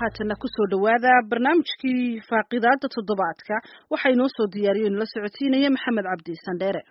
haatana kusoo dhowaada barnaamijkii faaqidaada toddobaadka waxaa inoo soo diyaariyo inala socodsiinaya maxamed cabdi sandheere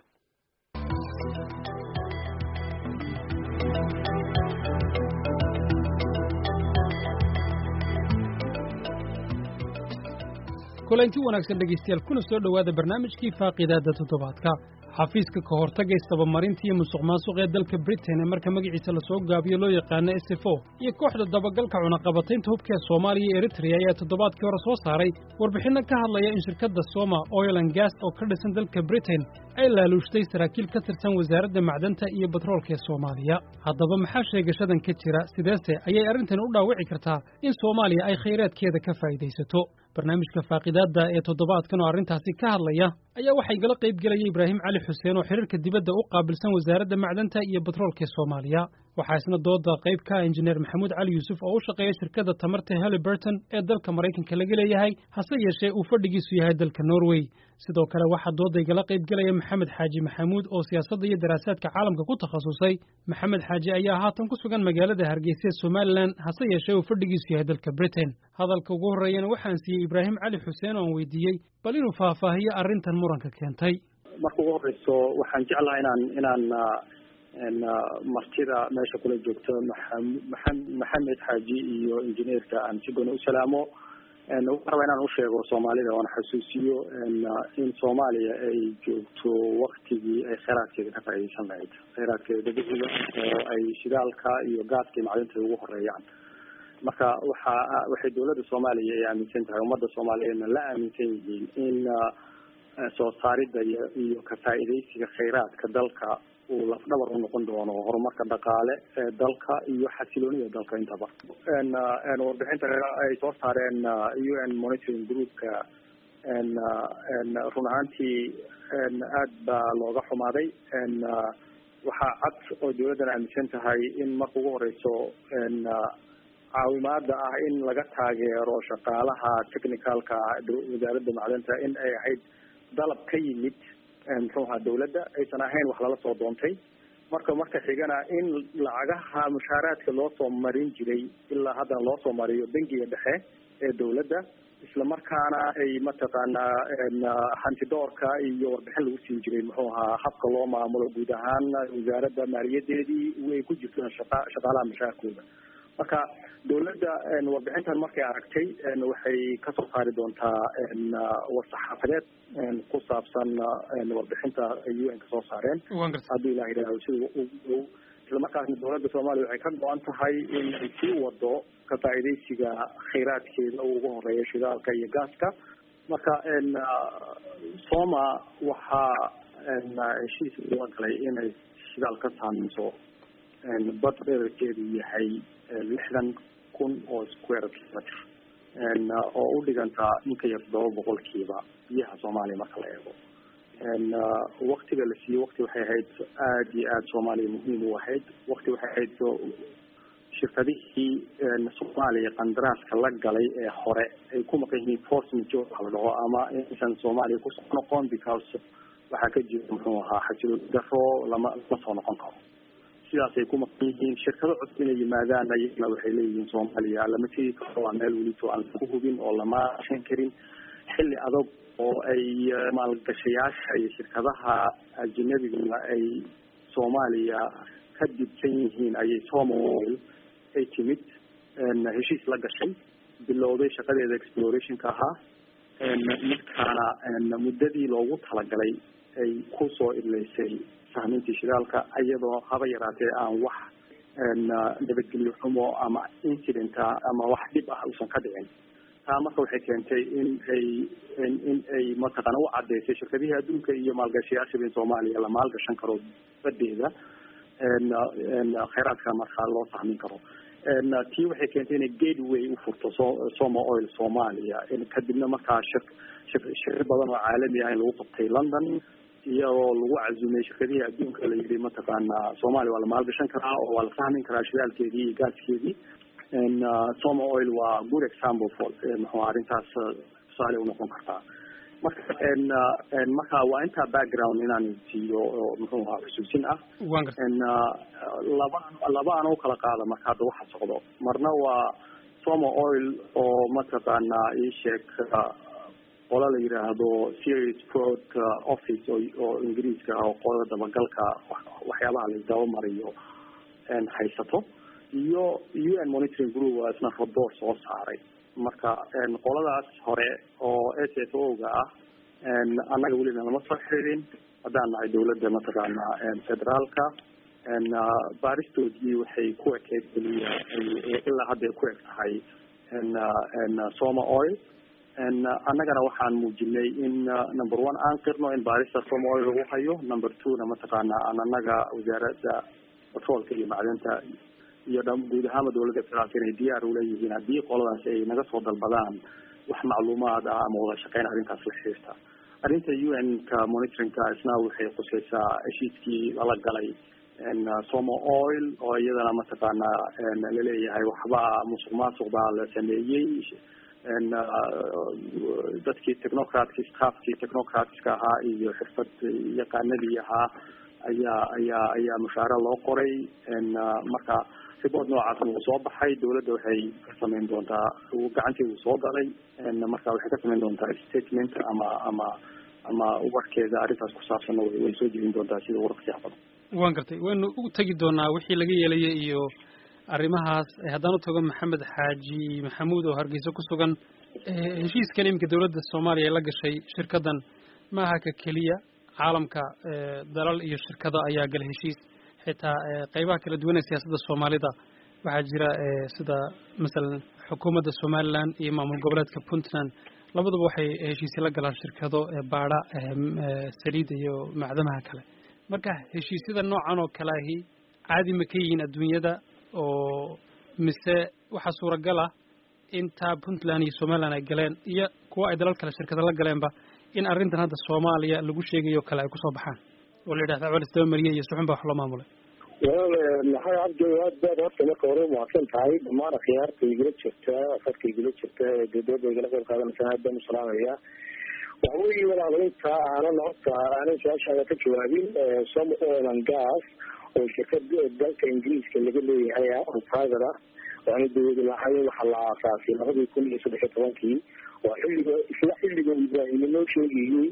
kulanti wanaagsan dhegaystayaal kuna soo dhowaada barnaamijkii faaqidaada toddobaadka xafiiska ka hortagga isdabamarinta iyo musuq maasuq ee dalka britain ee marka magaciisa lasoo gaabiyo loo yaqaano s f o iyo kooxda dabagalka cunaqabataynta hubka ee soomaaliya iyo eritrea ayaa toddobaadkii hore soo saaray warbixinno ka hadlaya in shirkadda soma oil and gas oo ka dhisan dalka britain ay laaluushtay saraakiil ka tirsan wasaaradda macdanta iyo batroolka ee soomaaliya haddaba maxaa sheegashadan ka jira sideese ayay arrintani u dhaawici kartaa in soomaaliya ay khayraadkeeda ka faa'iidaysato barnaamijka faaqidaadda ee toddobaadkan oo arrintaasi ka hadlaya ayaa waxaa igala qayb gelaya ibraahim cali xuseen oo xiriirka dibadda u qaabilsan wasaaradda macdanta iyo batroolka ee soomaaliya waxaa isna dooda qayb ka ah injineer maxamuud cali yuusuf oo u shaqeeya shirkadda tamarta haliburton ee dalka maraykanka laga leeyahay hase yeeshee uu fadhigiisu yahay dalka norway sidoo kale waxaa dooda igala qayb gelaya maxamed xaaji maxamuud oo siyaasadda iyo daraasaadka caalamka ku takhasusay maxamed xaaji ayaa haatan ku sugan magaalada hargeysa ee somalilan hase yeeshee uu fadhigiisu yahay dalka britain hadalka ugu horreeyana waxaan siiyey ibraahim cali xuseen oo aan weydiiyey bal inuu faahfaahiyo arrintan muranka keentay marka ugu horreyso waxaan jeclaha inaan inaan martida meesha kula joogto maa maxamed xaaji iyo injineerka aan si gooni u salaamo waxaan rabaa inaan usheego soomaalida oona xasuusiyo in soomaaliya ay joogto waktigii ay kheyraadkeeda ka faaideysan lahayd kheyraadkeeda dabiiciga oo ay shidaalka iyo gaaska iyo macdinta ugu horeeyaan marka waxa waxay dawladda soomaaliya ay aaminsan tahay ummadda soomaaliyeedna la aaminsan yihiin in soo saaridda iyo iyo ka faa'iidaysiga kheyraadka dalka uu lafdhabar u noqon doono horumarka dhaqaale ee dalka iyo xasiloonida dalka intaba warbixinta ay soo saareen u n monitoring groupka run ahaantii aad baa looga xumaaday waxaa cad oo dawladdan aaminsan tahay in marka ugu horeyso caawimaada ah in laga taageero shaqaalaha technicalka wasaaradda macdanta in ay ahayd dalab ka yimid muxuuha dawladda aysan ahayn wax lala soo doontay marka marka xigana in lacagaha mushaaraadka loo soo marin jiray ilaa haddana loo soo mariyo bangiga dhexe ee dawladda isla markaana ay mataqaanaa hantidoorka iyo warbixin lagu siin jiray muxuu ahaa habka loo maamulo guud ahaan wasaaradda maaliyadeedii way ku jirto shaqa shaqaalaha mushaarkooda marka dawladda warbixintan markay aragtay waxay kasoo saari doontaa war-saxaafadeed ku saabsan warbixinta ay u n ka soo saareen hadduu ilah yidhahdo sida isla markaasna dawladda soomaaliya waxay ka go-an tahay in ay sii wado ka faa'iidaysiga kheyraadkeeda ugu horeeya shidaalka iyo gaaska marka soma waxaa heshiis loo galay inay shidaal ka saameyso bad dherarkeedu yahay lixdan kun oo square kilometer oo u dhigantaa in ka yar todoba boqolkiiba biyaha soomaaliya marka la eego waktiga la siiyey wakti waxay ahayd aada iyo aada soomaaliya muhiim u ahayd wakti waxay ahayd shirkadihii soomaaliya qandaraaska la galay ee hore ay ku maqan yihiin force major waxa la dhaho ama inaysan soomaaliya kusoo noqon because waxaa ka jira muxuu ahaa xasilooni daro lama lama soo noqon karo sidaasay ku maqan yihiin shirkado cusub inay yimaadaan ayagana waxay leeyihiin soomaaliya lama tegi karo waa meel welito aan lagu hubin oo lama shan karin xilli adag oo ay maalgashayaasha iyo shirkadaha ajinabiguna ay soomaaliya ka dibsan yihiin ayay somal ay timid heshiis la gashay bilowday shaqadeeda explorationka ahaa markaana muddadii loogu talagalay ay kusoo idleysay sahmintii shidaalka iyadoo haba yaraatee aan wax nabadgelyo xumo ama incidenta ama wax dhib ah uusan ka dhicin taa marka waxay keentay in ay in ay mataqaana u cadeysay shirkadihii adduunka iyo maalgashayaashaba in soomaaliya la maalgashan karo badeeda kheyraadka markaa loo sahmin karo tii waxay keentay inay gateway u furto so soma oil soomaaliya kadibna markaa shir shir badan oo caalami ah in lagu qabtay london iyadoo lagu cazumay shirkadihii adduunka la yidhi mataqaana soomaaliya waa la maalgashan karaa oo waa la fahmin karaa shidaalkeedii iyo gaaskeedii soma oil waa good example for muxuu arrintaas tusaale unoqon kartaa marka marka waa intaa background inaan siiyo oo muxuu ahaa xusuusin ah laba laba aan u kala qaada marka hadda waxa socdo marna waa somo oil oo mataqaanaa ii sheeg qola la yidhaahdo serious fraud office oo oo ingiriiska ah oo qolada dabagalka waxyaabaha la dabamariyo haysato iyo u n monitoring group waa isna raboor soo saaray marka qoladaas hore oo s f o ga ah annaga welina lama soo xiriirin haddaan nahay dawladda mataqaana federaalka baaristoodii waxay ku ekeyd keliya ilaa hadda ay ku eg tahay soma oil annagana waxaan muujinay in number one aan qirno in baarista soma oil lagu hayo number two na mataqaana aan annaga wasaaradda batroolka iyo macdanta iyo dha guud ahaanba dawladda federaalka inay diyaar uleeyihiin haddii qoladaas ay naga soo dalbadaan wax macluumaad ah ama wada shaqeyn arrintaas la xiriirta arrinta u n ka monitoringka isna waxay khuseysaa heshiiskii lala galay somo oil oo iyadana mataqaana laleeyahay waxba musuq maasuq baa la sameeyey dadkii technocratki staffkii technocratska ahaa iyo xirfad yaqaanadii ahaa ayaa ayaa ayaa mushaare loo qoray marka report noocaas wuu soo baxay dawladda waxay ka sameyn doontaa gacanteedu soo galay marka waxay ka sameyn doontaa statement ama ama ama warkeeda arrintaas ku saabsanna way soo jebin doontaa sida warqsiyaha badan waan gartay waynu u tegi doonaa wixii laga yeelayay iyo arrimahaas haddaan u tago maxamed xaaji maxamuud oo hargeysa ku sugan heshiiskan iminka dawladda soomaaliya ay la gashay shirkaddan ma aha ka keliya caalamka dalal iyo shirkado ayaa gala heshiis xitaa qeybaha kala duwan ee siyaasadda soomaalida waxaa jira sida masalan xukuumadda somaliland iyo maamul goboleedka puntland labaduba waxay heshiisya la galaan shirkado baadha saliida iyo macdamaha kale marka heshiisyada noocan oo kale ahi caadi ma ka yihiin adduunyada oo mise waxaa suuragal ah intaa puntland iyo somaliland ay galeen iyo kuwa ay dalal kale shirkado la galeenba in arrintan hadda soomaaliya lagu sheegayo kale ay kusoo baxaan oo la yidhahda cawal isdabamariye iyo suxun baa wax loo maamulay walaal maxay cabdi aad baad horta marka hore umahadsan tahay dhammaan akhyaarta igula jirta afadka igula jirta ee dowladda igala qayb qaadanaysa aad baan usalaamaya waxa weeye walaal inta aanan horta aanan su-aashaada ka jawaabin some oil and gas oo shirkad dalka ingiriiska laga leeyahay oo private ah waana dawladu lahayn waxaa la aasaasay labadii kun iyo saddex iyo tobankii waa xilliga isla xilliga ibraahim inoo sheegayey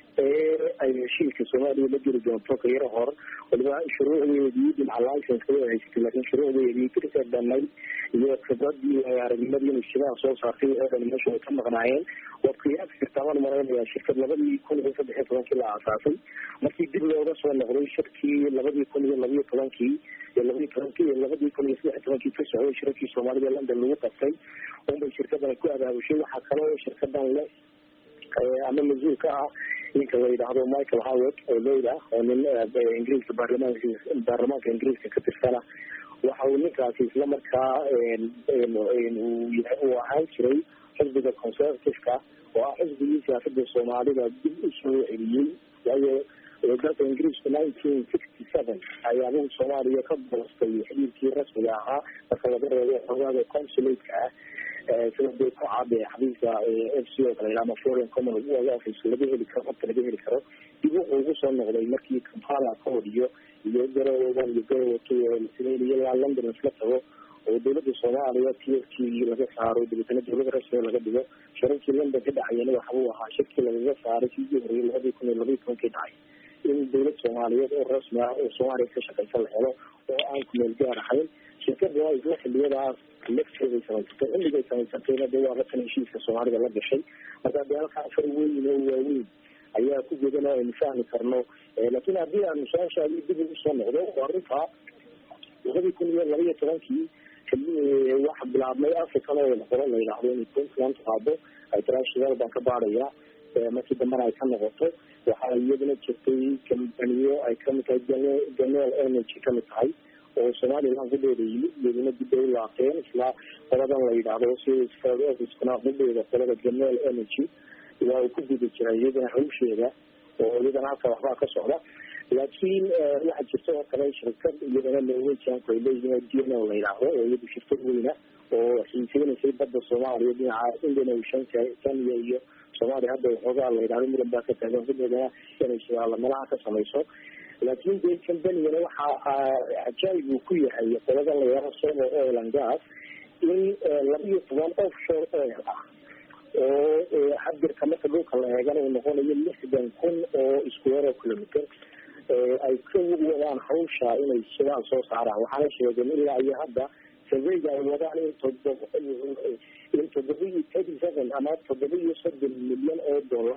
ee ay heshiiska soomaaliya la geli doonto ka yaro hor waliba shuruucdeedii dhinaca licenska way haysatay laakiin shuruucdeedii dirka dhanay iyo khibradii aragnimadii inishadaha soo saartay oo dhan meesha way ka maqnaayeen waad qiyaasi kartaa waan malaynayaa shirkad labadii kun iyo saddex iyo tobankii la aasaasay markii dib looga soo noqday shirkii labadii kun iyo labaiyo tobankii iyo labaiyo tobankii iyo labadii kun iyo saddex iyo tobankii ka socday shirarkii soomaalida london lagu qabtay unbay shirkadan ku abaabushay waxaa kaloo shirkadan le ama mas-uul ka ah ninka la yidhaahdo michael howard oo leyda oo nin ingiriiska baarlamaanka baarlamaanka ingiriiska ka tirsana waxa uu ninkaasi isla markaa uu ahaan jiray xisbiga conservativeka oo ah xisbigii siyaasada soomaalida dib u soo celiyey waayo dalka ingiriisku nineteen sixty seven ayaa adigu soomaaliya ka boostay xiriirkii rasmiga ahaa marka laga reebo xogaaga consulateka ah sida dee ku caade xabiiska f c o kale ama foreign common office laga heli karo horta laga heli karo dib wuxuu ugu soo noqday markii kampala code iyo iyo garowogan iyo garowoki lasameynaya ilaa london isla tago oo dawladda soomaaliya t f t laga saaro dabeetana dawlada rasmiga laga dhigo shirarkii london ka dhacayana waxbuu ahaa shirkii lagaga saaray sidii horeyay labadii kun iyo labaiyi tobankii dhacay in dawlad soomaaliyeed oo rasmi ah oo soomaaliya ka shaqeysa la helo oo aan ku meel gaar ahayn shirkada isla xiliyadaas lafteeday samaysatay xilligay samaysatayna de waa ratan heshiiska soomaalida la gashay marka de halkaa afar weyn oo waaweyn ayaa ku godan oo aynu fahmi karno laakiin haddii aanu su-aashaadi dib ugu soo noqdo oo arrintaa labadii kun iyo laba iyo tobankii waxa bilaabmay african oil qolo la yidhaahdo inay puntland qaado international baan ka baadhaya markii dambena ay ka noqoto waxaa iyaduna jirtay kambaniyo ay kamid tahay ganel energy kamid tahay oo somaliland hudheeda yimid iyaduna dib ay u laaqeen isla qoladan la yidhaahdo officekuna hudheeda qolada ganel energy waa uu ku guda jiray iyadana hawsheeda oo iyadana halka waxbaa ka socda laakiin waxaa jirta oo kale shirkad iyadana norwegianku ay leeyihiin d n o la yidhaahdo oo iyadu shirkad weyna oo xiiseynaysay badda soomaaliya dhinaca indian ocean kenya iyo soomaaliya hadda waxoogaa la yidhahdo muran baa ka taagan hudheedana inay shidaala meelaha ka samayso laakiin dee combanigana waxa cajaayib uu ku yahay qoladan la yidhahdo somo oil and gas in laba iyo toban offshore oil ah oo xabirka marka dhulka la eegana uu noqonayo lixdan kun oo square kilometer ay ka wadaan hawsha inay sidaan soo saaraan waxaana sheegeen ilaa iyo hadda surveyga ay wadaan in todoba in toddoba iyo thirty seven ama toddoba iyo soddon milyan oo dollar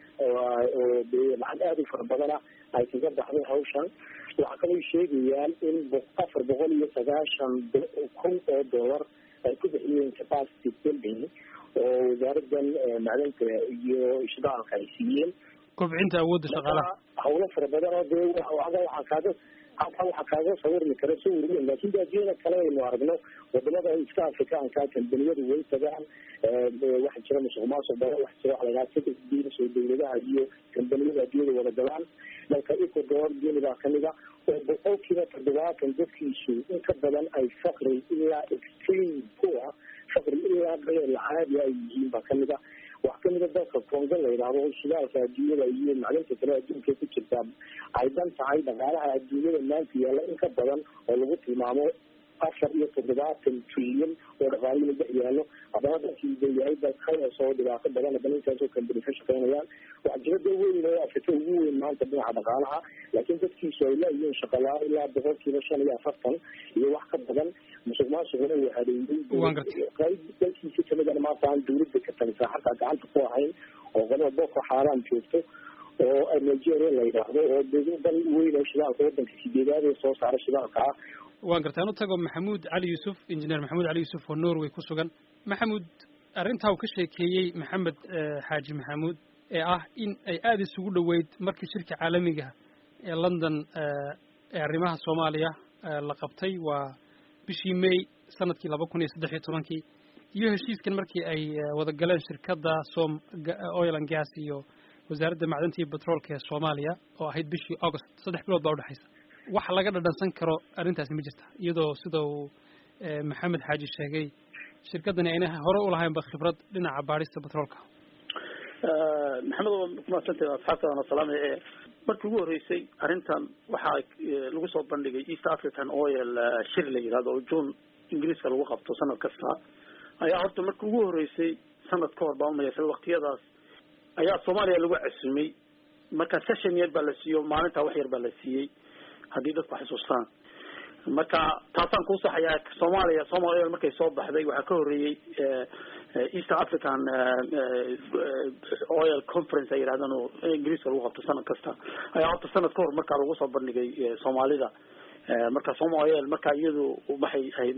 oo dee lacag aada u fara badana ay kaga baxday hawshan waxaa kaloo sheegayaan in afar boqol iyo sagaashan kun oo dollar ay ku bixiyeen capacity building oo wasaaradan macdanta iyo shidaalka ay siiyeen kobcinta awoodda shaqaalaha hawlo fara badan oo dee waxaa kaaga halkaa waxaa kaaga sawirmi kara sawir weyn laakin de adduunyada kale aynu aragno wadamada iska afrikaanka kambaniyadu way tagaan waxa jira musuq maasuq badan waxa jira waxa la yidhaha six deals oo dawladaha iyo kambaniyada adduunyada wada galaan dalka ecuador guinea baa kamid a oo boqolkiiba toddobaatan dadkiisu in ka badan ay fakri ilaa extreme poor fakri ilaa beel caadi ay yihiin baa kamid a wax kamida dalka congo la yidhaahdo shidaalka adduunyada iyo macdinta kale adduunka ku jirtaa ay dan tahay dhaqaalaha adduunyada maanta yaalla in ka badan oo lagu tilmaamo afar iyo toddobaatan trilyan oo dhaqaalihi dhex yaallo haddana dalkii de yahay dalkaas oo dhibaato badan haddana intaasoo kambani ka shaqeynayaan wax jirada weyn oo afrika ugu weyn maanta dhinaca dhaqaalaha laakiin dadkiisu ay laayihiin shaqalaa ilaa boqolkiiba shan iyo afartan iyo wax ka badan musuq maasuquna uu hareeyey qayb dalkiisi kamidana maanta aan dawladda ka talisaa xataa gacanta ku ahayn oo qolada boko xaaraan joogto oo nigeria la yidhaahdo oo dal weyn oo shidaalka wadanka sideedaad ee soo saara shidaalka ah waan gartay anu tago maxamuud cali yuusuf injineer maxamuud cali yuusuf oo norway ku sugan maxamuud arrintaa uu ka sheekeeyey maxamed xaaji maxamuud ee ah in ay aada isugu dhoweyd markii shirka caalamiga ee london ee arrimaha soomaaliya la qabtay waa bishii may sanadkii laba kun iyo saddex iyo tobankii iyo heshiiskan markii ay wada galeen shirkadda som oil and gas iyo wasaaradda macdanta iyo petroolka ee soomaaliya oo ahayd bishii august saddex bilood baa udhexaysa wax laga dhadhansan karo arrintaasi ma jirta iyadoo sida uu maxamed xaaji sheegay shirkaddani ayna hore u lahaynba khibrad dhinaca baadhista petroolka maxamed waa kumaadsantahay asxaabta waana salaamay ee markii ugu horreysay arrintan waxaa lagu soo bandhigay east african oil shir la yidhahdo oo june ingiriiska lagu qabto sanad kasta ayaa horta markii ugu horreysay sanad ka hor baa umayasay waktiyadaas ayaa soomaaliya lagu casumay marka session yar baa la siiyo maalintaa wax yar baa la siiyey haddii dadku xusuustaan marka taasaan kuu saxayaa soomaaliya somalia markay soo baxday waxaa ka horreeyey east african oil conference ay yidhahdaan oo ingiriiska lagu qabto sanad kasta ayaa horta sanad ka hor markaa lagu soo bandhigay soomaalida marka soma oil marka iyadu waxay ahayd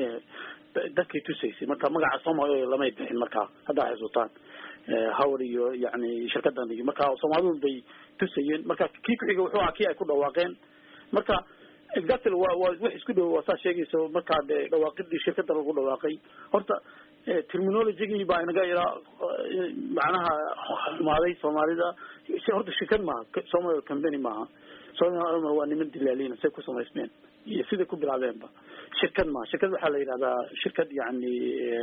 dadkay tusaysay marka magaca soma oil lamay bixin markaa haddaa xusuutaan howr iyo yani shirkadan iyo marka soomaalidu bay tusayeen marka kii kuxiga wuxuu ahaa kii ay ku dhawaaqeen marka exactly wa wa wax isku dhow waa saa sheegayso markaa de dhawaaqidii shirkada lagu dhawaaqay horta terminologygii baa inaga iraa macnaha xumaaday soomaalida horta shirkad maaha somal company maaha somal waa niman dilaalina say ku samaysmeen iyo siday ku bilaabeenba shirkad maaha shirkad waxaa la yidhahdaa shirkad yani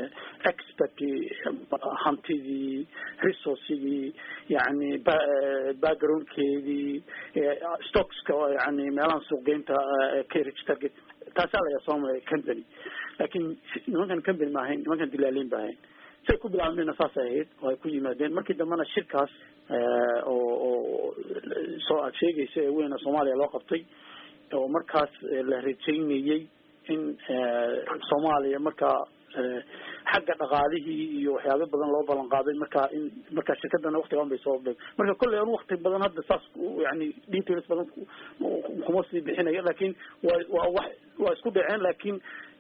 expert hantidii resourcigii yani backgroundkeedii stockska yani meelaha suuqgeynta carriage target taasaa la yaha somal company laakin nimankan company ma ahayn nimankan dilaaliin ba ahayn say ku bilaabmeenna saasay ahayd oo ay ku yimaadeen markii dambena shirkaas oo oo soo aad sheegaysa ee weyna soomaaliya loo qabtay oo markaas la rajaynayey in soomaaliya markaa xagga dhaqaalihii iyo waxyaaba badan loo ballan qaaday marka in marka shirkadana waktigaan bay soo be marka kolley an wakti badan hadda saas yani details badan kuma sii bixinayo lakin waa waa wax waa isku dhaceen lakin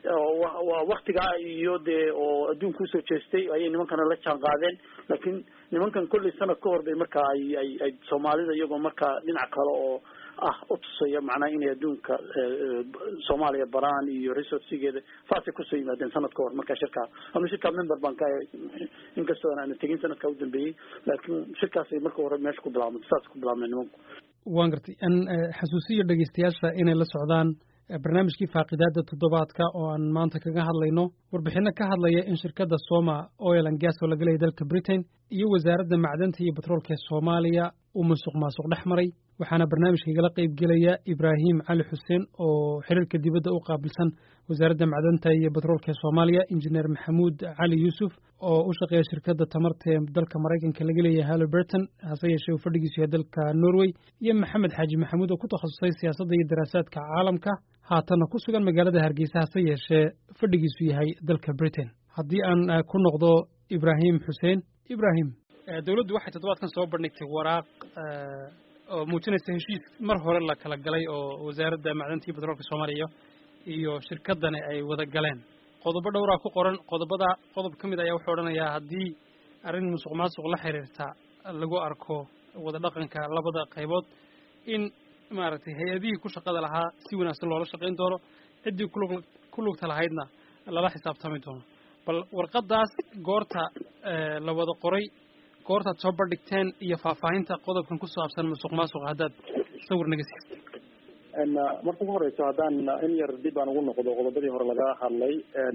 waa waktigaa iyo dee oo adduunka usoo jeestay ayay nimankana la jaan qaadeen lakin nimankan kolley sanad ka hor bay marka ay ay ay soomaalida iyagoo marka dhinac kale oo ah utusaya macnaha inay adduunka soomaaliya baraan iyo resourcigeeda saasay kusoo yimaadeen sanad ka hor marka shirkaa ama shirkaa member baan ka inkastoo aan tegin sanadkaa udambeeyey laakiin shirkaasay marka hore meesha ku bilaabmay saas ku bilaabmeen nimanku waan gartay an xasuusiyo dhegeystayaasha inay la socdaan barnaamijkii faaqidaada toddobaadka oo aan maanta kaga hadlayno warbixino ka hadlaya in shirkadda soma oil and gas oo laga leeyay dalka britain iyo wasaaradda macdanta iyo batroolka ee soomaaliya uu musuq maasuq dhex maray waxaana barnaamijka igala qayb gelaya ibraahim cali xuseen oo xiriirka dibadda u qaabilsan wasaaradda macdanta iyo batroolka ee soomaaliya injineer maxamuud cali yuusuf oo u shaqeeya shirkadda tamarta ee dalka maraykanka laga leeyahay halliburton hase yeeshee uu fadhigiisu yahay dalka norway iyo maxamed xaaji maxamuud oo ku takhasusay siyaasadda iyo daraasaadka caalamka haatanna ku sugan magaalada hargeysa hase yeeshee fadhigiisu yahay dalka britain haddii aan ku noqdo ibraahim xuseen ibraahim dowladdu waxay toddobaadkan soo bandhigtay waraaq oo muujinaysa heshiis mar hore la kala galay oo wasaaradda macdanta iyo batroolka soomaaliya iyo shirkaddani ay wada galeen qodobo dhowraa ku qoran qodobada qodob ka mid ayaa wuxuu odhanayaa haddii arrin musuq maasuq la xiriirta lagu arko wada dhaqanka labada qaybood in maaragtay hay-adihii ku shaqada lahaa si wanaagsan loola shaqayn doono ciddii kulug ku lugta lahaydna lala xisaabtami doono bal warqaddaas goorta la wada qoray goortaad soo bandhigteen iyo faahfaahinta qodobkan ku saabsan musuq maasuqa haddaad sawir naga siista marka ugu horeyso haddaan in yar dib aan ugu noqdo qodobadii hore laga hadlay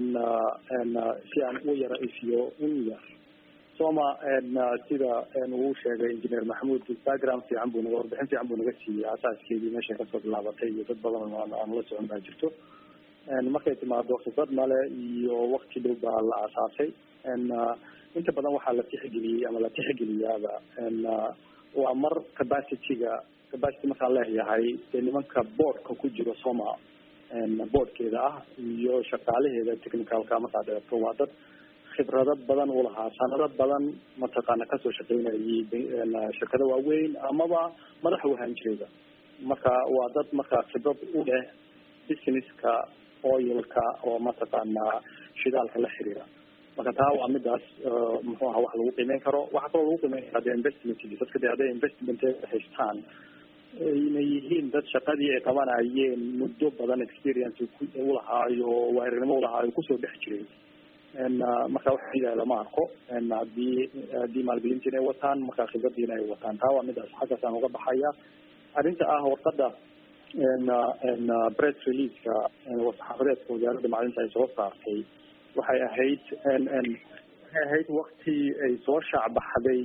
si aan u yara isiyo in yar soma sida uu sheegay engineer maxamuud background fiican buu naga warbixin fiican buu naga siiyey asaaskeedii meeshay kasoo bilaabatay iyo dad badan aan la socon baa jirto markay timaado khibrad male iyo wakti dhow baa la aasaasay inta badan waxaa la tixgeliyey ama la tixgeliyaaba waa mar capacity-ga capacity markaan leeyahay dee nimanka boardka ku jiro soma boardkeeda ah iyo shaqaalaheeda technicalka markaad eegto waa dad khibrado badan u lahaa sanado badan mataqaana kasoo shaqeynayay shirkado waaweyn amaba madax u ahaan jirayba marka waa dad marka khibrad u leh businesska oilka oo mataqaana shidaalka la xiriira marka taa waa midaas muxuu aha wax lagu qiimeyn karo waxaa kaloo lagu qiimeyn karaa de investment dadka de hadday investment haystaan ayna yihiin dad shaqadii ay qabanayeen muddo badan experience ulahaayo waarinimo ulahaayo kusoo dhex jiray marka waxa yidhaha lama arko hadii haddii maalgelinta inay wataan marka khibradiina ay wataan taa waa midaas xaggaasaan uga baxaya arrinta ah warqada press releaseka saxaafadeedka wasaaradda macdinta ay soo saartay waxay ahayd waxay ahayd wakti ay soo shaacbaxday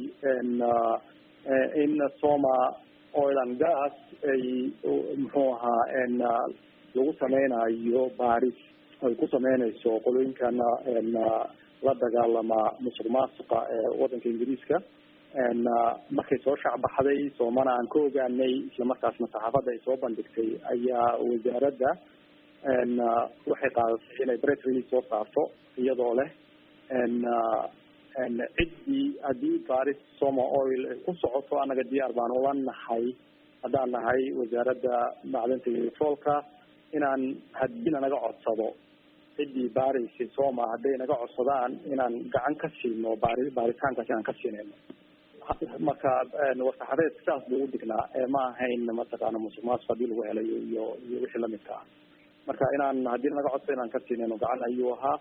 in soma oil and gas ay muxuu ahaa lagu sameynayo baaris ay ku sameynayso qolooyinkana la dagaalama musuq maasuqa ee wadanka ingiriiska markay soo shacbaxday soomana aan ka ogaanay islamarkaasna saxaafadda ay soo bandhigtay ayaa wasaaradda waxay qaadatay inay press release soo saarto iyadoo leh ciddii haddii baris soma oil ay ku socoto annaga diyaar baan ula nahay haddaan nahay wasaaradda macdinta iyo petroolka inaan haddiina naga codsado ciddii baarisi soma hadday naga codsadaan inaan gacan ka siino baari baaritaankaas inaan ka siinayno marka warsaxadeed saas buu u dignaa ma ahayn mataqaana musuq maasuq hadii lagu helayo iyo iyo wixii lamidka ah marka inaan haddii naga codso inaan ka siinayno gacan ayuu ahaa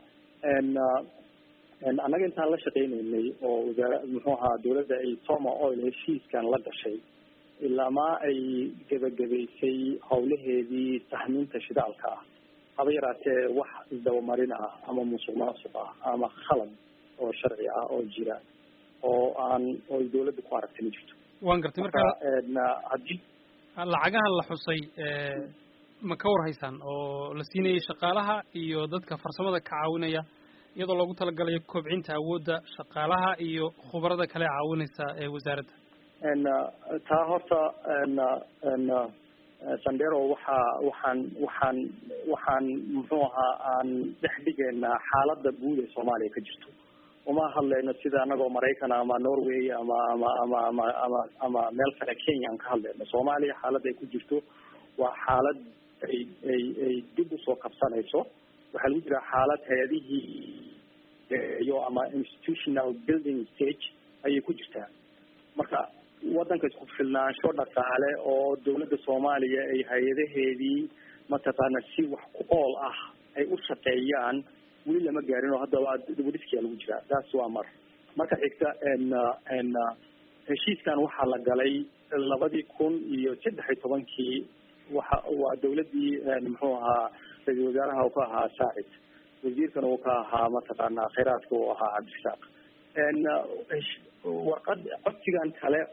annaga intaan la shaqeyneynay oo wasaara muxuu ahaa dawladda ay soma oil heshiiskan la gashay ilamaa ay gebagabaysay howlaheedii tahmiinta shidaalka ah haba yaraatee wax isdabamarin ah ama musuq maasuq ah ama khalad oo sharci ah oo jira oo aan oo dawladda ku aragtay ma jirto waan gartay marka haddii lacagahan la xusay ma ka war haysaan oo la siinayay shaqaalaha iyo dadka farsamada ka caawinaya iyadoo loogu talagalayo kobcinta awoodda shaqaalaha iyo khubarada kale caawinaysa ee wasaaradda taa horta sandero waxaa waxaan waxaan waxaan muxuu ahaa aan dhex dhigaynaa xaaladda guud ee soomaaliya ka jirto uma hadlayno sida anagoo maraykan ama norway ama ama ama ama ama ama meel kale kenya aan ka hadlayno soomaaliya xaaladda ay ku jirto waa xaalad ay ay ay dib usoo kabsanayso waxaa lagu jiraa xaalad hay-adihii iyo ama institutional building stage ayay ku jirtaa marka wadanka isku filnaansho dhaqaale oo dawladda soomaaliya ay hay-adaheedii mataqaana si wax ku ool ah ay u shaqeeyaan weli lama gaarin oo haddaba dibudhiskiyaa lagu jiraa taas waa mar marka xigta n heshiiskan waxaa la galay labadii kun iyo saddex iyo tobankii waxa waa dawladdii muxuu ahaa ra-isul wasaaraha uu ka ahaa saacid wasiirkana uu ka ahaa mataqaana khayraadka uu ahaa cabdirasaaq warqad codsigan kale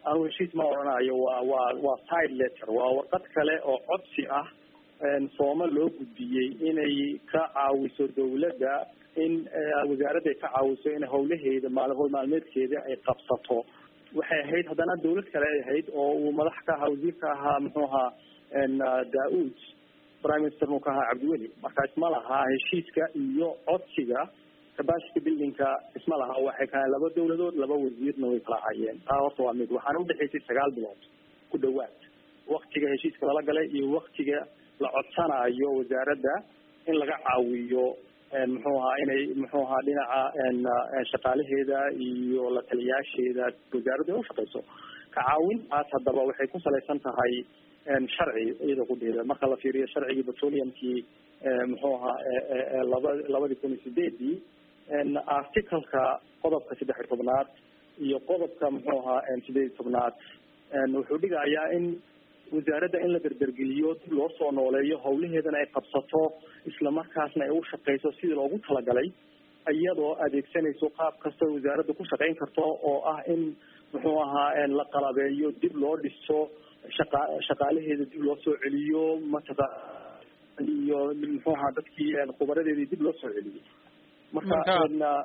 anu heshiis ma odhanayo waa waa waa side letter waa warqad kale oo codsi ah sooma loo gudbiyey inay ka caawiso dawladda in wasaaradda ay ka caawiso in hawlaheeda maal howl maalmeedkeeda ay qabsato waxay ahayd haddana dawlad kale ay ahayd oo uu madax ka ahaa wasiirka ahaa muxuu ahaa da-uud prime minister nu ka ahaa cabdiweli marka isma lahaa heshiiska iyo codsiga capacity buildingka isma laha waxay kahaan laba dawladood laba wasiirna way kala hayeen taa horta waa mid waxaana udhexaysay sagaal bilood ku dhawaad waktiga heshiiska lala galay iyo waktiga la codsanayo wasaaradda in laga caawiyo muxuu ahaa inay muxuu ahaa dhinaca shaqaalaheeda iyo la taliyaasheeda wasaaraddu ay ushaqeyso ka caawintaas haddaba waxay ku salaysan tahay sharci iyada kudheeda marka la fiiriyo sharcigii petroleumkii muxuu ahaa laba labadii kun iyo sideedii articalka qodobka saddex iyo tobnaad iyo qodobka muxuu ahaa sideed iyo tobnaad wuxuu dhigayaa in wasaaradda in la derdergeliyo dib loo soo nooleeyo hawlaheedana ay qabsato islamarkaasna ay u shaqeyso sidii loogu talagalay iyadoo adeegsanayso qaab kasta wasaaradda ku shaqeyn karto oo ah in muxuu ahaa la qalabeeyo dib loo dhiso shaqa shaqaalaheeda dib loo soo celiyo mataqa iyo muxuu ahaa dadkii khubaradeedii dib loo soo celiyo marka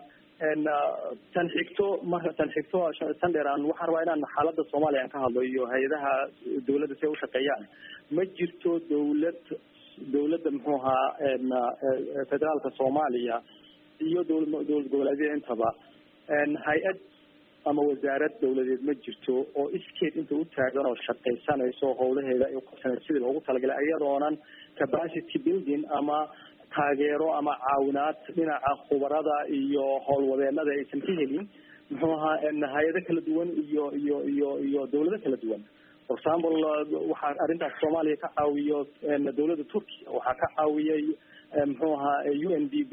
tan xigto marka tan xigto tan dheer aan waxaan rabaa inaan xaalada soomaaliya aan ka hadlo iyo hay-adaha dawladda si ay ushaqeeyaan ma jirto dawlad dawladda muxuu ahaa federaalka soomaaliya iyo dawla dawlad goboleedyada intaba hay-ad ama wasaarad dawladeed ma jirto oo iskeed inta u taagan oo shaqaysanayso howlaheeda ay uqabsanayso sidii loogu talagalay iyadoonan capacity building ama taageero ama caawinaad dhinaca khubarada iyo howlwadeenada aysan ka helin muxuu ahaa hay-ado kala duwan iyo iyo iyo iyo dawlado kala duwan for example waxaa arrintaas soomaaliya ka caawiyo dawladda turkiya waxaa ka caawiyay muxuu ahaa u n d b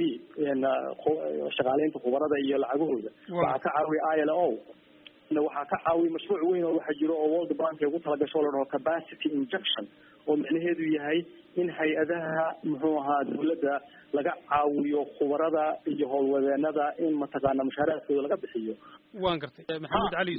shaqaaleynta khubarada iyo lacagahooda waxaa ka caawiya i l o waxaa ka caawiya mashruuc weyn oo waxaa jiro oo world bank ay ugu talagasho la dhaho capacity injection oo micnaheedu yahay in hay-adaha muxuu ahaa dawladda laga caawiyo khubarada iyo howlwadeenada in mataqaana mushaaraadkooda laga bixiyo waan gartay maxamed cali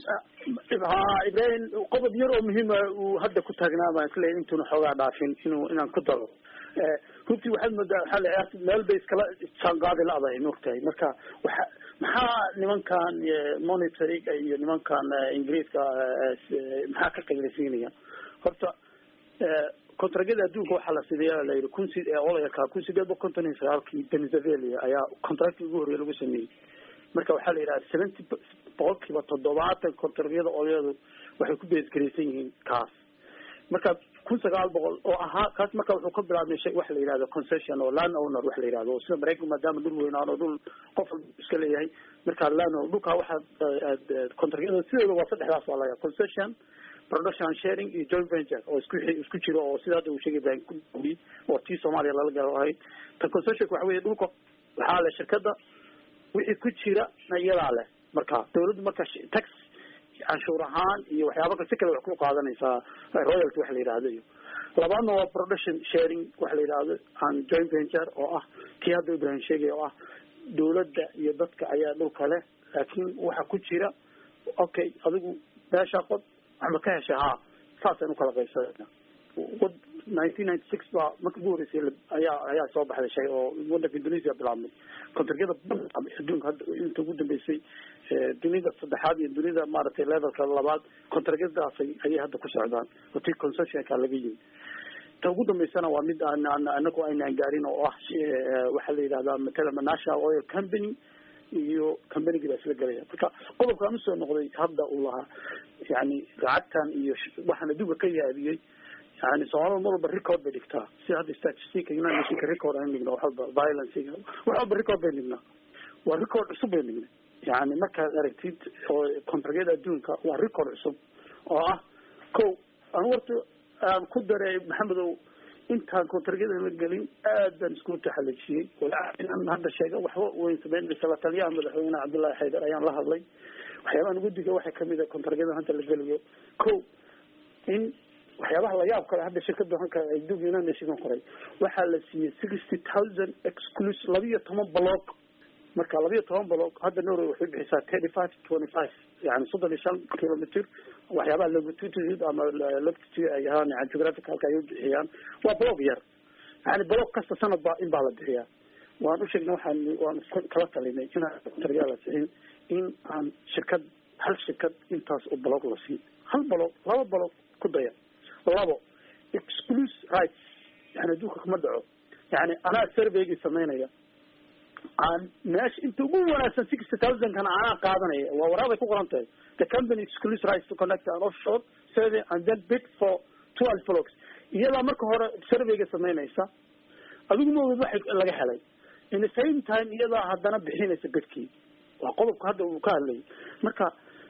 ha ibrahim qodob yar oo muhiima uu hadda ku taagnaa baan isleeyahy intuuna xoogaa dhaafin inuu inaan ku daro runtii waxaad moodaa waxaa la ciyaarta meel bay iskala jaanqaadi la-dahay maogtahay marka waxa maxaa nimankan monitoring iyo nimankan ingiriiska maxaa ka qaylasiinaya horta contragyada adduunka waxaa la sideeya la yihi kun si olayaka kun sideed boqol konton iyo sagaalkii venezuela ayaa contracti ugu horreya lagu sameeyey marka waxaa la yidhaha seventy boqol kiiba toddobaatan contragyada olayadu waxay ku beesgaraysan yihiin kaas marka kun sagaal boqol oo ahaa kaas marka wuxuu ka bilaabmay shay waxa la yihahdo concession oo land owner waxa la yihahdo sida maraykanku maadaama dhul weynaan oo dhul qof iska leeyahay marka land owner dhulkaa waxaa contragyada sideeda waa saddexdaas waa layaa concession production sharing iyo joint venture oo isku isku jiro oo sida hadda uu sheegay ibrahim kudi oo tii soomaaliya lala galo ahayd ta concessionka waxa weye dhulka waxaa leh shirkada wixii ku jira na iyadaa leh marka dawladdu marka tax canshuur ahaan iyo waxyaaba si kale wax ku qaadanaysaa royalty waxa la yihahdo iyo labaadna waa production sharing waxa la yihahdo and joint venture oo ah kii hadda ibrahim sheegay oo ah dawladda iyo dadka ayaa dhulka leh laakiin waxa ku jira okay adigu meesha qod waxba ka heshay ha saasaan ukala qaybsanayna nineteen ninety six baa marka ugu horeysay ayaa ayaa soo baxday shay oo wadanka indonesia bilaabmay contragyada adduunka hadda inta ugu dambeysay dunida saddexaad iyo dunida maaragtay levelka labaad contragyadaasay ayay hadda ku socdaan oo tii concessionka laga yimi ta ugu dambeysana waa mid aan anagu aynaan gaarin oo ah waxaa la yidhahdaa matala national oil company iyo combanigii baa isla gelaya marka qodobkaan usoo noqday hadda uu lahaa yani lacagtan iyo waxaan adduunka ka yaabiyey yani soomaalida mar walba record bay dhigtaa sida hadda statistica united nationka record aan dhigno wax walba violence wax walba record bay dhignaa waa record cusub bay dhignay yani markaad aragtid oo contragyada adduunka waa record cusub oo ah ko anu warta aan ku daray maxamedow intaan contragyada la gelin aad baan isku taxalajiyey inaan hadda sheega waxba weyn sameyn la taliyaha madaxweyne cabdullahi xaydar ayaan la hadlay waxyaabahan ugu diga waxaa kamid a contragyada hadda la gelayo ko in waxyaabaha layaab kale hadda shirkada hanka adduunka united nation qoray waxaa la siiyey sixty thousand exclus laba iyo toban block marka labiyo toban block hadda norway waxay bixisaa thirty five twenty five yani soddon iyo shan kilometer waxyaabaha longitude ama longitude ay ahaan yani geographicalka ay u bixiyaan waa block yar yani block kasta sanad baa in baa la bixiyaa waan u sheegnay waxaan waan iska kala talinay inaan taliyaa la sixin in aan shirkad hal shirkad intaas oo block la siin hal block laba block ku daya labo exclusive rights yani adduunka kuma dhaco yani anaa surveygii samaynaya aan meesha inta ugu wanaagsan sixty thousand kana anaa qaadanaya waa waraabay ku qoran tahay the company exclusive rights to connect an offshore survey and then bid for twelve blocks iyadaa marka hore surveyga samaynaysa adigu ma ogid waxa laga helay in the same time iyadaa haddana bixinaysa bidkii waa qodobka hadda uu ka hadlayay marka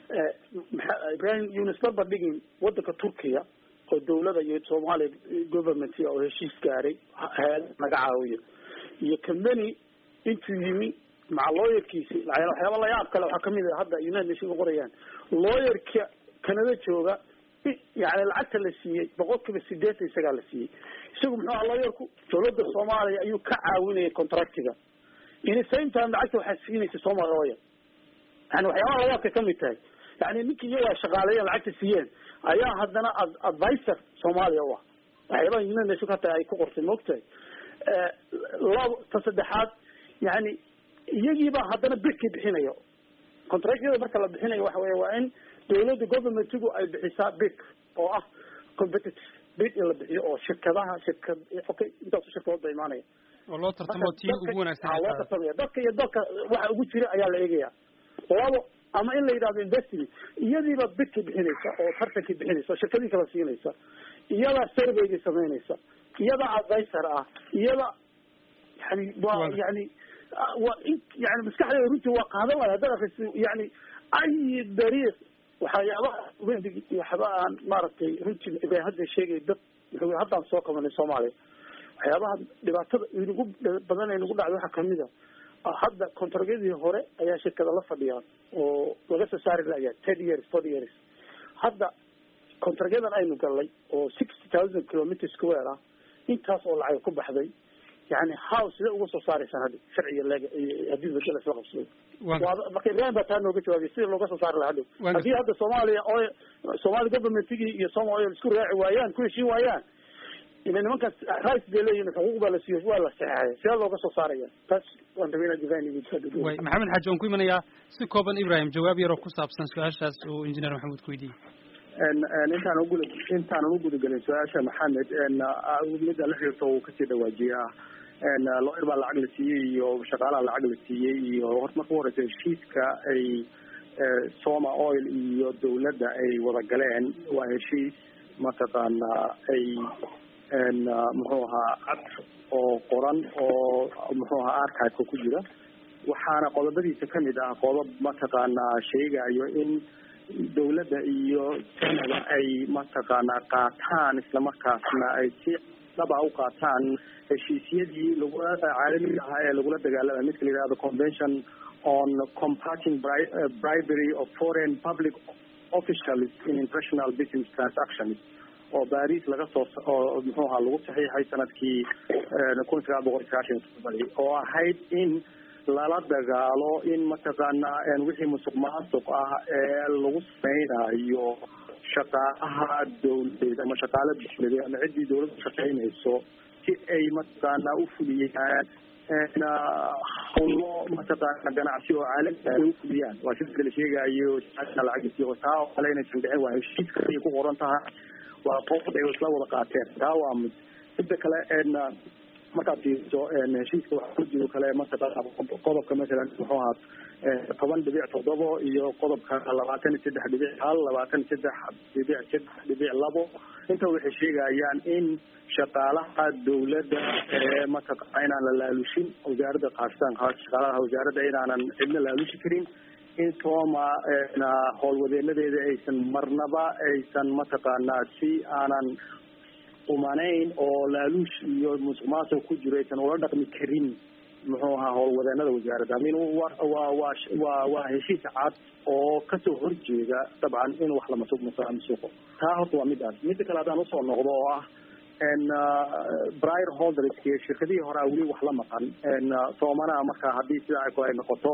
ibrahim yunis barbar dhigin wadanka turkiya oo dawlada iyo soomaaliya government oo heshiis gaaray hay-ad naga caawiyo iyo company intuu yimi maca lawyerkiisi waxyaaba layaab kale waxaa kamid a hadda united nation qorayaan lawyerka canada jooga yani lacagta la siiyey boqol kiiba sideetan isagaa la siiyey isagu muxuu aha lawyerku dawladda soomaaliya ayuu ka caawinayay contractiga in the same time lacagta waxaa siinaysa somal lawyer yani waxyaabaha layaabka kamid tahay yani ninkii iyagaa shaqaaleeyeen lacagta siiyeen ayaa haddana advisor soomaaliya u ah waxyaabaha united nation hata ay ku qortay maogtahay labo ta saddexaad yani iyagiibaa haddana bidkii bixinayo contractyada marka la bixinayo waxa weya waa in dawladda governmentigu ay bixisaa bid oo ah competitive bid in la bixiyo oo shirkadaha shirkad okay intaasu shirkadood ba imaanaya oo loo tartamo tii ugu wanaagsan loo tartamaya dadka iyo dalka waxa ugu jira ayaa la eegaya labo ama in la yidhahdo investment iyadiiba bidkii bixinaysa oo tartankii bixinaysa oo shirkadii kala siinaysa iyadaa surveygii samaynaysa iyadaa advisor ah iyada yani waa yani waa in yani maskaxdeeda runtii waa qaadan waaya haddaad akriso yani ay dariiq waxyaabaha wendig waxba aan maaragtay runtii ibrahim hadda sheegay dad wuxuu haddaan soo qabanay soomaaliya waxyaabaha dhibaatada inagu badan ee nagu dhacday waxaa kamid a hadda contragyadii hore ayaa shirkada la fadhiyaan oo laga soo saari layaa ten years forty years hadda contragyadan aynu galnay oo sixty thousand kilometer square ah intaas oo lacag ku baxday yani how sidee uga soo saaraysaan hadda sharciga leg haddii bedel isla qabsado marka ibrahim baa taa nooga jawaabay sida looga soo saari laha hadhow haddii hadda soomaaliya o somaali governmentigii iyo soma oil isku raaci waayaan ku heshiin waayaan ila nimankaas rights bay leeyihin xuquuq baa la siiyo waa la saxeexaya sidee looga soo saaraya taas waan rabay inaan divine way maxamed xaaji waan ku imanayaa si kooban ibrahim jawaab yaroo ku saabsan su-aashaas uu engineer maxamuud ku weydiiyey intaan ugu intaanan ugudagelin su-aasha maxamed midda la xirto uu kasii dhawaajiyaa lawyer baa lacag la siiyey iyo shaqaalaha lacag la siiyey iyo hor marka u horeysa heshiiska ay soma oil iyo dawladda ay wada galeen waa heshiis mataqaana ay muxuu ahaa cad oo qoran oo muxuu ahaa archiveka ku jira waxaana qodobadiisa kamid ah qodob mataqaana sheegayo in dawladda iyo sanada ay mataqaana qaataan islamarkaasna ay si dhaba u qaataan heshiisyadii lagu caalamiga ahaa ee lagula dagaalamay midka la yihahdo convention on combating bribery of foreign public officials in international business transactions oo baris laga soo oo muxuu ahaa lagu saxiixay sanadkii kun sagaal boqol sagaashan todobadi oo ahayd in lala dagaalo in mataqaana wixii musuq maasuq ah ee lagu sameynayo shaqaalaha dawladeed ama shaqaala dawladeed ama ciddii dawladda shaqeynayso si ay mataqaana ufuliyaan hawlo mataqaana ganacsi oo caalami ay ufuliyaan waa sida la sheegayo lacagisi taa oo kale inaysan dhicin waa heshiiska ay ku qoran tahay waa qood ay isla wada qaateen taa waa mid midda kale markaad fiiriso heshiiska waxaa ku jiro kale mataqaana qodobka masalan muxuu ahaa toban dhibic toddobo iyo qodobka labaatan iyo saddex dhibic hal labaatan iyo saddex dhibic saddex dhibic labo inta waxay sheegayaan in shaqaalaha dawladda ee mataqaana inaan la laalushin wasaaradda kaastaan shaqaalaha wasaaradda inaanan cidna laalushi karin in sooma howlwadeenadeeda aysan marnaba aysan mataqaana si aanan umanayn oo laaluush iyo musuq maasuq ku jiro aysan ula dhaqmi karin muxuu ahaa howlwadeenada wasaaradda amin wa waa waa waa waa heshiis cad oo kasoo horjeeda dabcan in wax la masuq masuqo taa horta waa midaas midda kale haddaan usoo noqdo oo ah brier holdersk shirkadihii horea weli wax la maqan soomanaha marka haddii sidaa ay noqoto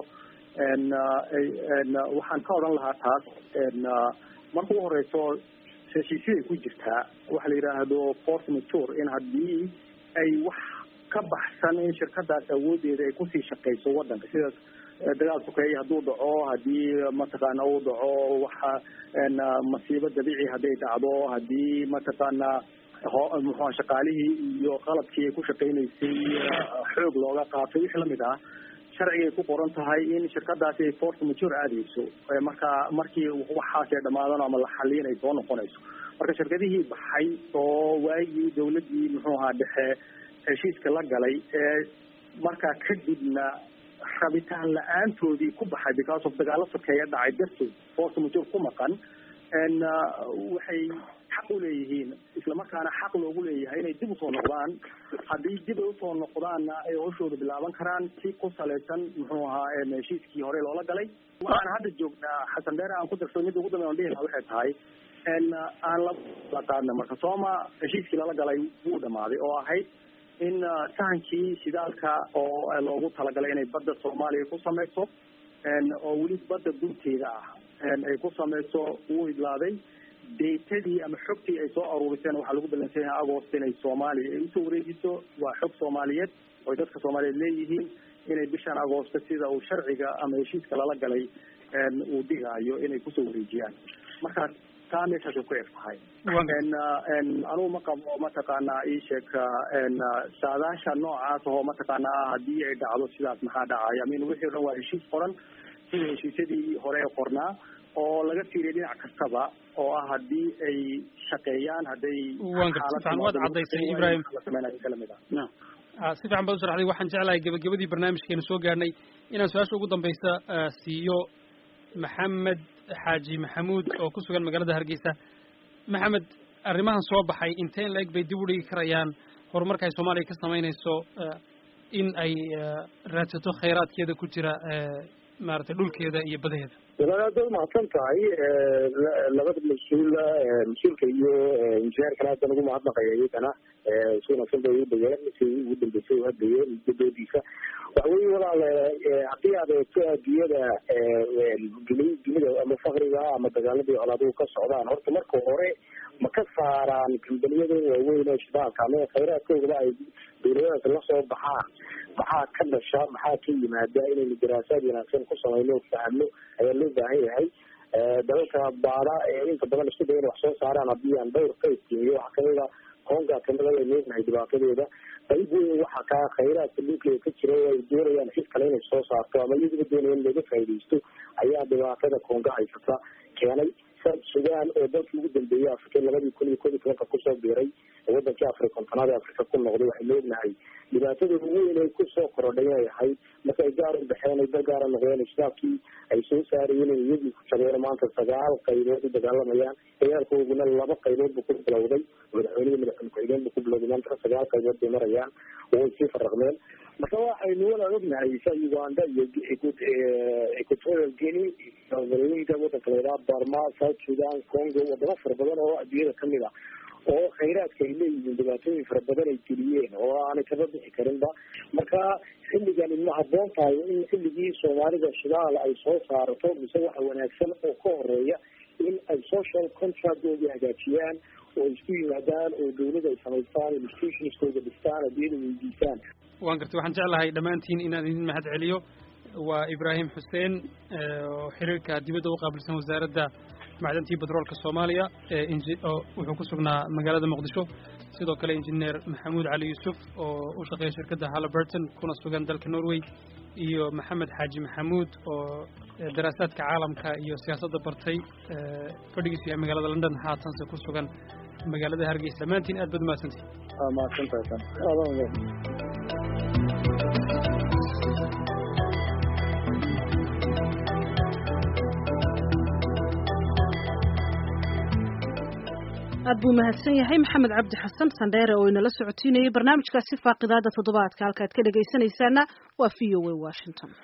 waxaan ka odhan lahaa taas marka u horeyso heshiisyaday ku jirtaa waxa la yidhaahdo force mature in haddii ay wax ka baxsan in shirkadaas awoodeeda ay kusii shaqeyso wadanka sidaas dagaal sukeeye hadduu dhaco hadii mataqaana uu dhaco waxa masiibo dabiici hadday dhacdo hadii mataqaana muxua shaqaalihii iyo qalabkii ay ku shaqeyneysay xoog looga qaatay wixii lamid ah sharcigay ku qoran tahay in shirkadaasi ay force mature aadeyso marka markii waxaas ay dhamaadaan ama la xaliin ay soo noqonayso marka shirkadihii baxay oo waagii dawladii muxuu ahaa dhexe heshiiska la galay ee markaa kadibna rabitaan la-aantoodii ku baxay because of dagaalo sokeeya dhacay dartood force mature ku maqan waxay xaq uleeyihiin islamarkaana xaq loogu leeyahay inay dib usoo noqdaan haddii dib ay usoo noqdaanna ay hawshooda bilaaban karaan si ku salaysan muxuu ahaa heshiiskii hore loola galay waxaan hadda joognaa xasan dheere aan ku darso midda ugu dambe on dhihi lahaa waxay tahay aan la qaadna marka sooma heshiiskii lala galay wuu dhamaaday oo ahayd in sahankii shidaalka oo loogu talagalay inay badda soomaaliya ku sameyso oo weli badda dunteeda ah ay ku sameyso wuu idlaaday datadii ama xogtii ay soo aruuriseen waxaa lagu balansan yahay agost inay soomaaliya ay usoo wareejiso waa xog soomaaliyeed oy dadka soomaaliyeed leeyihiin inay bishan agoosto sida uu sharciga ama heshiiska lala galay uu dhigaayo inay kusoo wareejiyaan marka taa meeshaasay ku eg tahay anugu ma qabo mataqaanaa isheeg saadaasha noocaas oo mataqaanaa haddii ay dhacdo sidaas maxaa dhacaya min wixii o dhan waa heshiis qoran sida heshiisyadii hore ee qornaa oo laga fiiriya dhinac kastaba oo ah haddii ay shaqeeyaan hadday waan garta si fiican waad caddaysay ibrahim kalamid ah si fiican baad u sharaxday waxaan jeclahay gebagabadii barnaamijkeena soo gaarnay inaan su-aasha ugu dambaysa siiyo maxamed xaaji maxamuud oo ku sugan magaalada hargeysa maxamed arrimahan soo baxay inteen la-eg bay dib u dhigi karayaan horumarka ay soomaaliya ka samaynayso in ay raadsato khayraadkeeda ku jira maaragtay dhulkeeda iyo badaheeda walaal aad mahadsan tahay labada mas-uula mas-uulka iyo injineerkana hadda nagu mahadnaqaya iyagana si wanaagsan bay udayeen si ugu dambeysay u hadlayeen mudadoodiisa waxa weye walaal haddii aad eegto adduunyada dunida ama fakriga ama dagaaladii colaaduhu ka socdaan horta marka hore ma ka saaraan kambaniyada waaweyn ee shidaalka ama khayraadkoodaba ay dawladadaas lasoo baxaan maxaa ka dhasha maxaa ka yimaada inaynu daraasaad wanaagsan ku samayno fahno ayaa loo baahan yahay dalalka baada ee inta badan isku daya in wax soo saaraan haddii aan dhowr ka istiimiyo waxa kamida konga kamida ay leedahay dhibaatadeeda qayb weyn waxa kaa khayraadka dhulkeeda ka jira oo ay doonayaan cid kale inay soo saarto ama iyaduba doonaya in laga faaidaysto ayaa dhibaatada konga haysata keenay south sudan oo dalkii ugu dambeeyey africa labadii kun iyo kod iyo tobanka kusoo biiray wadankii afri kontonaad ee africa ku noqday waxaynu ognahay dhibaatada ugu weyn ay kusoo korodhay inay ahayd marka ay gaar u baxeen ay dal gaara noqdeen shitaabkii ay soo saarayeen in iyagii ku jabeen maanta sagaal qaybood u dagaalamayaan dagaalkooduna laba qaybood buu ku bilowday madaxweynihii madaxweyne ku-xigeen buu ku bilowday maanta sagaal qaybood bay marayaan oo way sii faraqmeen marka waxaynu wala ognahay sa uganda iyo equatorial guinea dalooyinka wadanka layidhaha barma south sudan congo wadamo fara badan oo adduunyada kamid ah oo khayraadka ay leeyihiin dhibaatooyin fara badan ay geliyeen oo aanay kaba bixi karinba marka xilligan ma haboon tahay in xilligii soomaalida shidaal ay soo saarato mise waxa wanaagsan oo ka horeeya in ay social contractooda hagaajiyaan oo isku yimaadaan oo dawlada ay samaystaan institutionskooda dhistaan adiyada weydiisaan waan gartay waxaan jeclahay dhammaantiin inaan idin mahad celiyo waa ibraahim xuseen oo xiriirka dibadda u qaabilsan wasaaradda macdantii batroolka soomaaliya oo wuxuu ku sugnaa magaalada muqdisho sidoo kale injineer maxamuud cali yuusuf oo u shaqeeya shirkadda halliburton kuna sugan dalka norway iyo maxamed xaaji maxamuud oo daraasaadka caalamka iyo siyaasadda bartay fadhigiisu yahay magaalada london haatanse ku sugan magaalada hargeysa dhammaantiin aad baad mahadsantihin mahadsantahay aad buu mahadsan yahay maxamed cabdi xasan sandheere oo inala socotiinayay barnaamijkaasi faaqidaada toddobaadka halkaad ka dhegaysanaysaana waa v o a washington